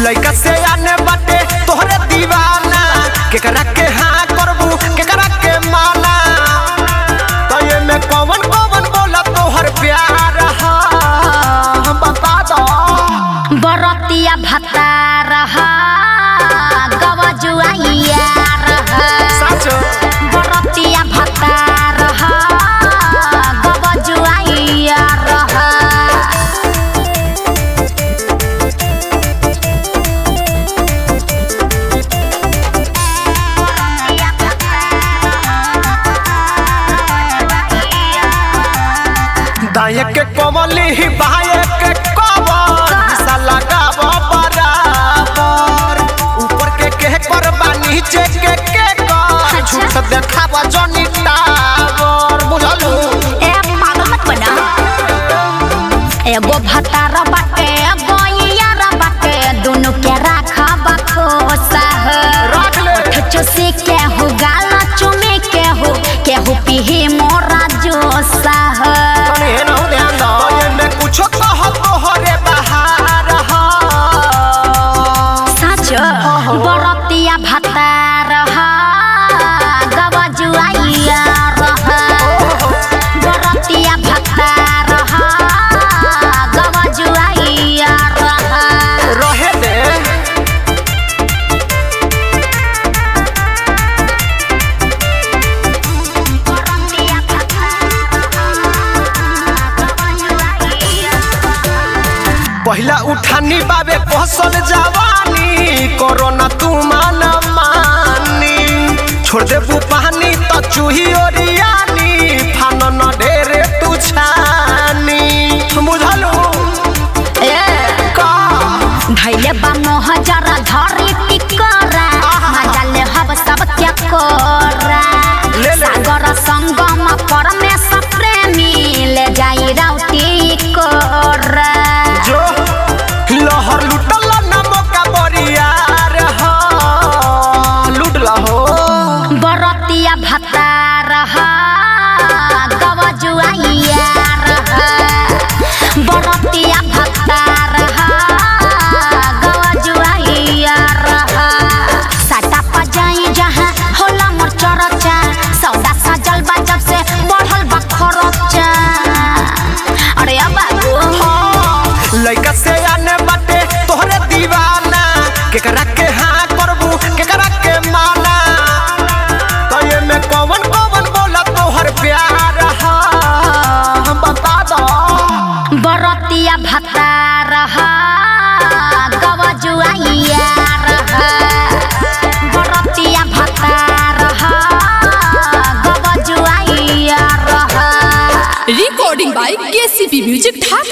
लइका से आने बाटे तोहरे दीवाना केकरा के हाँ करबू केकरा के माना तो ये में कौन कौन बोला तोहर प्यार हा हम बता दो बरतिया भत्ता रहा गवजुआइया रहा सच बरतिया भत्ता रहा गवजुआइया रहा दाए के कमली ही बाए के कबर सा लगाव बराबर ऊपर के के करबा नीचे के के कर झूठ देखावा जनी टावर बुझलू ए पागल मत बना एगो भतार बाटे एगो यार बाटे दोनों के राखा बखोसा है रख ले चुसी के हो गाला चुमे के हो के हो पीही मोरा जोसा है तनी हे नहु ध्यान दो ये में कुछो कह तोहरे बहार हा सच बरतिया भत्ता रहा गवजुआइया रहा बरतिया भत्ता रहा गवजुआइया रहा रहे दे पहिला उठानी बाबे पहसल जवानी कोरोना तू मान मानी छोड़ देबू पानी तो चूही ओरियानी फान न ढेरे तू छानी बुझलू ए का धैले बा हजार धरी टिकरा मजा ले हब सब क्या कोरा ले ले। सागर संगम परमेश प्रेमी ले जाई राउटी कोरा जो लहर लुटल न मौका बरियार हा लुटला हो बरतिया भत्ता रहा गवजुआइया रहा बरतिया भत्ता रहा गवजुआइया रहा साटा पजाई जहाँ होला मोर चरचा सौदा सजल बा जब से बढ़ल बा खरचा अरे अब बाबू लइका से आने बाटे तोहरे दीवाना केकरा के हाँ करबू केकरा के माना तो ये में कौन कौन बोला तोहर प्यार हा हम बता दो बरतिया भत्ता रहा गवजुआइया रहा बरतिया भत्ता रहा गवजुआइया रहा recording by KCP Music Dhaka.